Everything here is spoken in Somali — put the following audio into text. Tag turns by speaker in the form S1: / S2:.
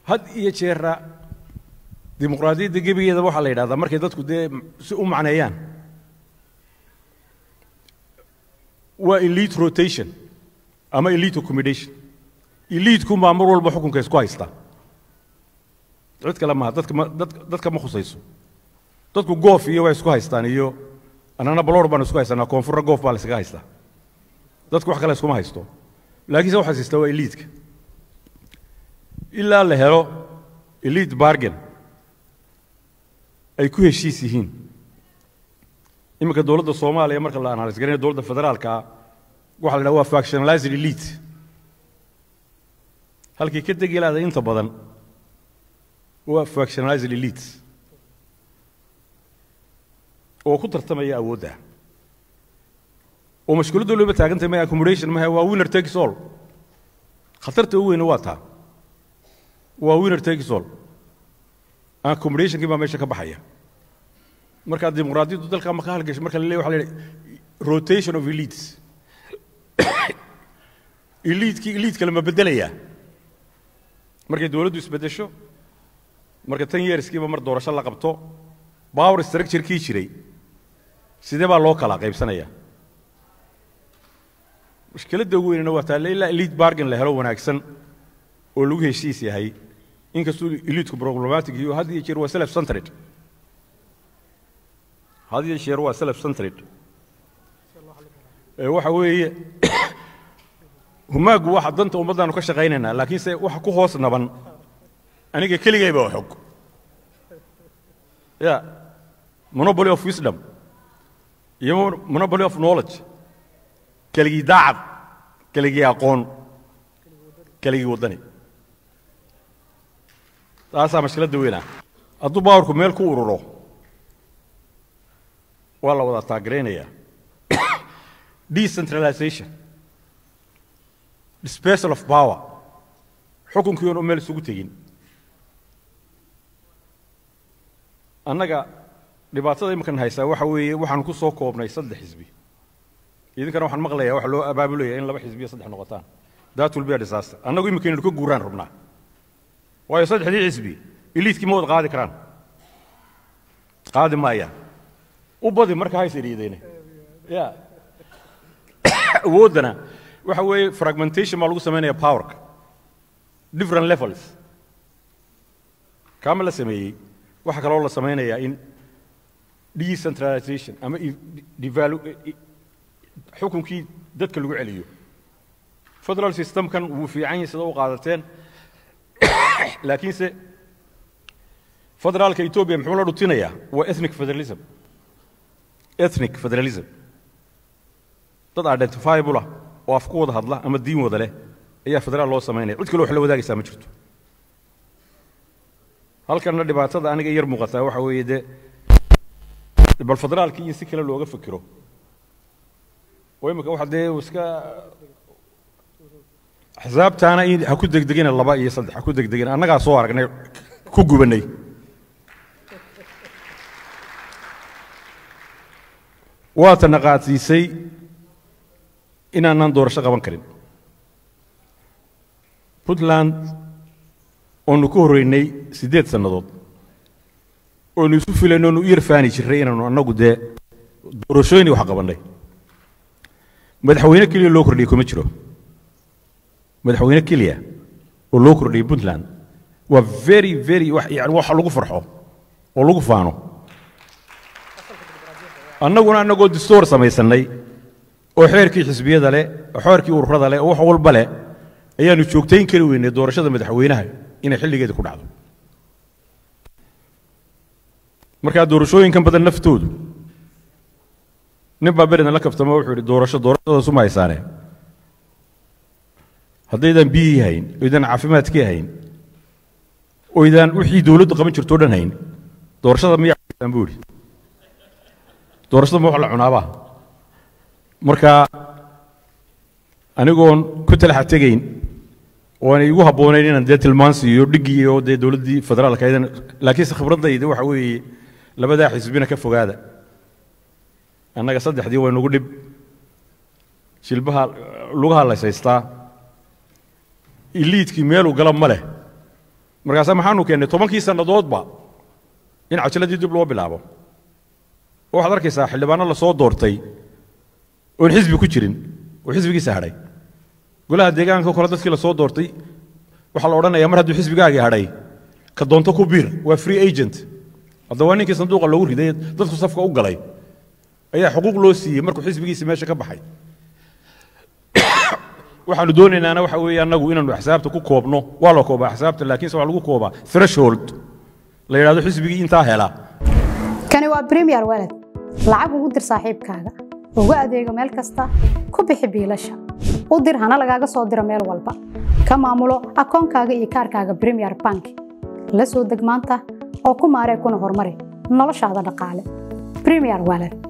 S1: had iyo jeera dimuqraadiyadda gebigeeda waxaa la yidhahdaa markay dadku dee si u macneeyaan waa elite rotation ama elite accommodation eliitku maa mar walba xukunka isku haystaa cid kale maaha dadka ma dad dadka ma khusayso dadku goof iyo way isku haystaan iyo annana baloor baan isku haysanaa koonfurna goof baa la iskaga haystaa dadku wax kale iskuma haysto laakiinse waxaa haystaa waa eliitka ilaa la helo elite bargain ay ku heshiis yihiin iminka dowladda soomaaliya marka la analyse garanayo dowladda federaalka waxa la dhaha waa factionalized elite halkii ka degi lahaday inta badan waa factionalized elite oo ku tartamaya awoodda oo mashkuuladda looba taagantay ma accommodation maha waa winner takes all khatarta ugu weyna waa taa waa winner takes all accommodationkii baa meesha ka baxaya markaa dimuqraadiyaddu dalka ma ka halgasho marka la leeyahy waxa la yidhi rotation of elites eliitkii eliit kale ma beddelayaa markay dowladdu isbeddesho marka tan yeerskiiba mar doorasho la qabto power structure-kii jiray sidee baa loo kala qaybsanayaa mushkiladda ugu weynana waa taale ilaa elite bargain la helo wanaagsan oo lagu heshiis yahay inkastuu eliitku problematic iyo had iyo jeer waa self centered had iyo jeer waa self centered ee waxa weeye humaagu waxa danta ummaddaanu ka shaqaynaynaa laakiinse waxa ku hoos naban aniga keligayba waa xog ya monopoly of wisdom iyo monopoly of knowledge keligii daacad keligii aqoon keligii waddani taasaa mashkiladda weynaa hadduu baawarku meel ku ururo waa la wada taageeraynayaa decentralization dispersal of power xukunkii oon meel isugu tegin annaga dhibaatada iminkan haysaa waxa weeye waxaan ku soo koobnay saddex xisbi idinkana waxaan maqlayaa waxa loo abaabulaya in laba xisbi iyo saddex noqotaan that will be a disaster annagu iminka inaynu ka guuraan rabnaa waayo saddexdii xisbi iliidkii ma wada qaadi karaan qaadi maayaan u badi marka hays idhiideyne ya awooddana waxa weeye fragmentation baa lagu samaynaya powerka different levels kaama la sameeyey waxaa kaloo la samaynayaa in decentralization ama devalu xukunkii dadka lagu celiyo federal systemkan wuu fiican yahay sida u qaadateen laakiinse federaalka etoobiya muxuu la dhutinayaa waa ethnic federalism ethnic federalism dad identifiable ah oo af ku wada hadla ama diin wada leh ayaa federaal loo samaynaya cid kale wax la wadaagaysaa ma jirto halkanna dhibaatada aniga yar muuqataa waxa weeye dee bal federaalkii in si kale looga fikiro oo imika waxa dee iska axsaabtaana in ha ku degdegina laba iyo saddex ha ku degdegina annagaa soo aragnay ku gubannay waata naqaadsiisay inaanaan doorasho qaban karin puntland oonu ku horreynay siddeed sannadood oonu isu filayno oonu u yarfaani jirray inaanu annagu dee doorashooyinii wax qabannay madaxweyne keliya loo kordhiyey kuma jiro madaxweyne keliya oo loo kordhiyey puntland waa very very yani wax lagu farxo oo lagu faano annaguna annagoo distoor samaysannay oo xeerkii xisbiyada leh oo xeerkii ururada leh oo wax walba leh ayaanu joogtayn kari weynay doorashada madaxweynaha inay xilligeeda ku dhacdo markaa doorashooyinkan badan naftoodu nin baa beridan la kaftamo wuxuu yidhi doorasho doorashadaas uma haysaane haddaydan biyihii hayn oydan caafimaadkii hayn oydan wixii dowladdu qaban jirtoo dhan hayn doorashada miyaa haysaan buu yidhi doorashada ma wax la cunaabaa marka anigoon ku talaxa tegayn oo aanay igu habboonayn inaan dee tilmaan siiyo dhiggii oo dee dowladdii federaalka aydan laakiinse khibraddayda waxa weeye labadaa xisbina ka fogaada annaga saddexdii way nagu dhib jilbaha lugaha lays haystaa iliidkii meeluu gala ma leh markaasa maxaanu keennay tobankii sannadoodba in cajaladii dib loo bilaabo oo waxaad arkaysaa xildhibaano lasoo doortay oon xisbi ku jirin oo xisbigiisa hadhay golaha deegaanka kole dadkii lasoo doortay waxaa la odhanayaa mar hadduu xisbigaagii hadhay ka doonto ku biir waa free agent hadda waa ninkii sanduuqa loogu riday dadku safka u galay ayaa xuquuq loo siiyey markuu xisbigiisii meesha ka baxay waxaanu doonaynaana waxa weeye annagu inaanu axsaabta ku koobno waa la koobaa axsaabta laakiinse waxaa lagu koobaa threshold la yidhahdo xisbigii intaa hela
S2: kani waa premier walad lacag ugu dir saaxiibkaaga ugu adeego meel kasta ku bixi biilasha u dir hana lagaaga soo diro meel walba ka maamulo akoonkaaga iyo kaarkaaga premier bank la soo deg maanta oo ku maaree kuna horumari noloshaada dhaqaale premier walad